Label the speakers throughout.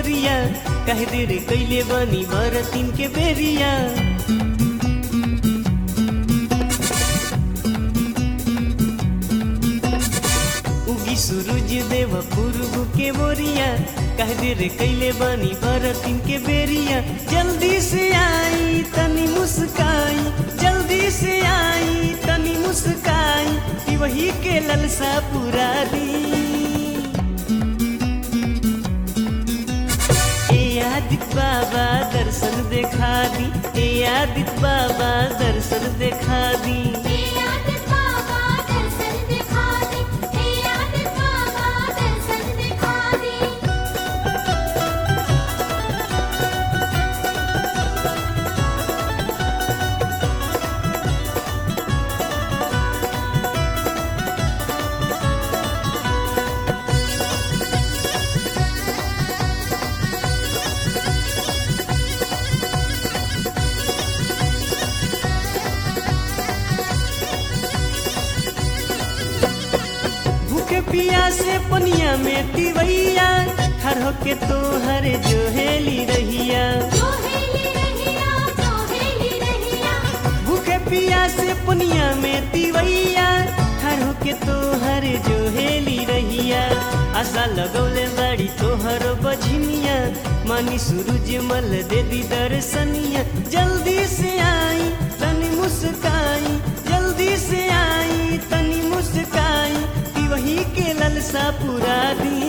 Speaker 1: ओरिया कह देर कैले बनी बरतिन के बेरिया उगी सूरज देव पूर्व के बोरिया कह देर कैले बनी बरतिन के बेरिया जल्दी से आई तनी मुस्काई जल्दी से आई तनी मुस्काई कि वही के ललसा पूरा दी ए आदित बाबा दर्शन देखा दी ए आदित बाबा दर्शन देखा दी
Speaker 2: हे आदित बाबा दर्शन दिखा दे हे आदित बाबा दर्शन दिखा दे
Speaker 1: भूखे पिया से पनिया में तिवैया हर होके तो हर जो हेली रहिया
Speaker 2: जो हेली रहिया जो हेली रहिया
Speaker 1: भूखे पिया से पनिया में तिवैया हर होके तो हर जो हेली रहिया आशा लगौले बाड़ी तोहर बझनिया मानी सूरज मल दे दी दर्शनिया जल्दी से आई तनी मुस्काई जल्दी से आई तनी मुस्काई कि वही के ललसा पूरा दी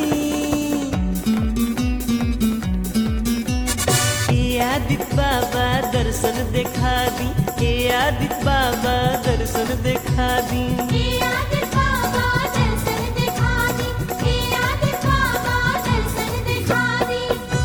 Speaker 1: ए आदित बाबा दर्शन देखा दी ए आदित बाबा दर्शन देखा दी
Speaker 2: हे आदित बाबा दर्शन दिखा दे हे आदित बाबा दर्शन दिखा दे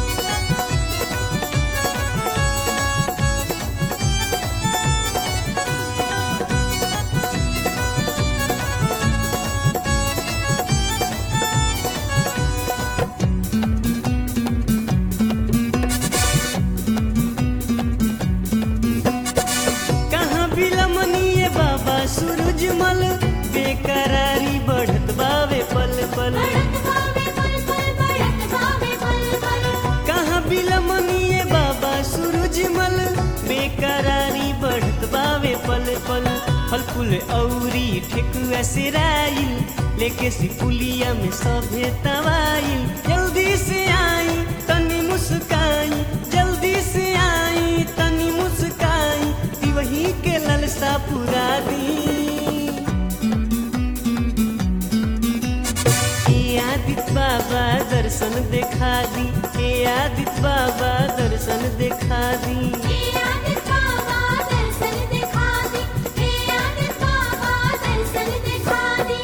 Speaker 1: कहाँ बिलमनिए बाबा सूरजमल बेकरारी बढ़त बावे पल पल
Speaker 2: बढ़त भावे पल पल बढ़त भावे पल पल
Speaker 1: कहाँ बिलमनिए बाबा सूरजमल बेकरारी बढ़त बावे पल पल फल फूल औरी ठेकुआ से राइल लेके सिपुलिया में सभे तवाइल जल्दी से आई तनी मुस्काई जल्दी से आई तनी मुस्काई ती वही के ललसा पूरा दी ए आदित बाबा दर्शन देखा दी ए आदित बाबा दर्शन देखा दी
Speaker 2: हे आदित बाबा दर्शन दिखा दे हे आदित बाबा दर्शन दिखा दे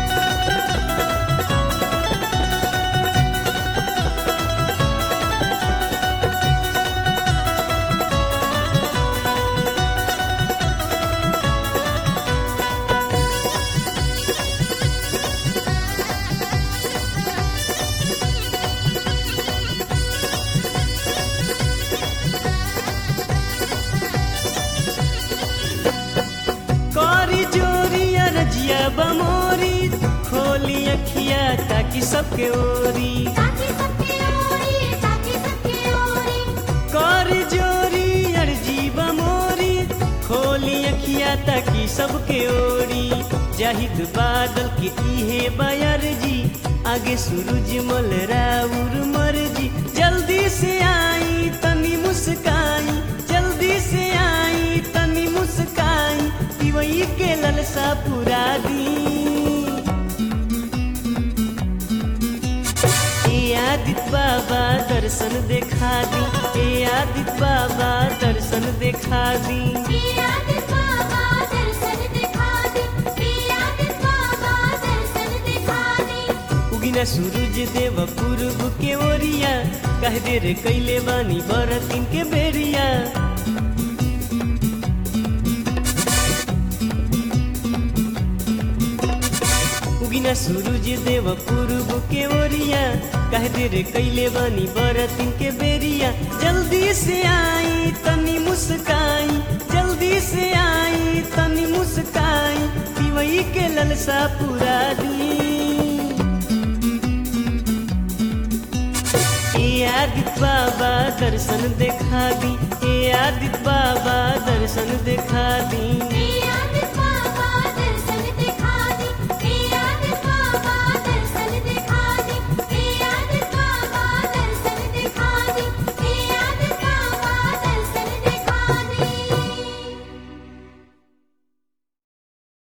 Speaker 1: करी जोरी अरजिया बमोरी खोली अखिया ताकि सबके ओरी
Speaker 2: ताकि सबके ओरी ताकि सबके ओरी
Speaker 1: करी जोरी अर्जी बमोरी खोली अखिया ताकि सबके ओरी जाहिद बादल के इहे बयर जी आगे सूरज मल राउर मर्जी जल्दी से आई तनी मुस्काई जल्दी से आई तनी मुस्काई कि वही के ललसा पूरा दी ए आदित बाबा दर्शन देखा दी ए आदित बाबा दर्शन देखा दी
Speaker 2: हे आदित बाबा दर्शन दिखा दे हे आदित बाबा दर्शन दिखा दे
Speaker 1: उगिना सूरज देव पूर्व के ओरिया कह दे रे कैले बानी बरतिन के बेरिया उगिना सूरज देव पूर्व के ओरिया कह दे रे कैले बानी बरतिन के बेरिया जल्दी से आई तनी मुस्काई जल्दी से आई तनी मुस्काई पिवई के ललसा पूरा दी ए आदित्य बाबा दर्शन देखा दी ए आदित्य बाबा दर्शन देखा दी
Speaker 2: हे